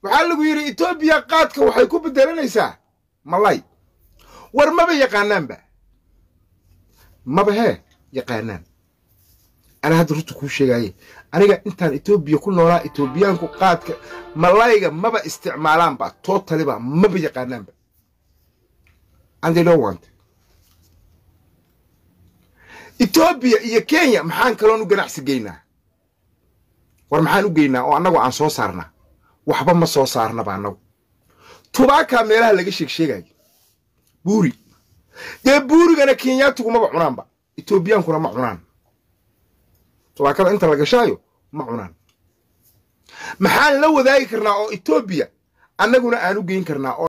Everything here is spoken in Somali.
waxaa lagu yidhi etoobiya qaadka waxay ku bedelanaysaa malay war maba yaqaanaanba maba hee yaqaanaan anaa hadda runta kuu sheegaaye aniga intaan etoobiya ku noolaa etoobiyaanku qaadka malayga maba isticmaalaanba tootaliba maba yaqaanaanba and they don't want etoobiya iyo kenya maxaan kaloon u ganacsi geynaa war maxaan u geynaa oo annagu aan soo saarnaa waxba ma soo saarnaba annagu tubaakaa meelaha laga sheeg sheegayo buuri dee buurigana kenyaatigu maba cunaanba etoobiyaankuna ma cunaan tubaakada inta la gashaayo ma cunaan maxaan la wadaagi karnaa oo etoobiya annaguna aan u geyn karnaa oo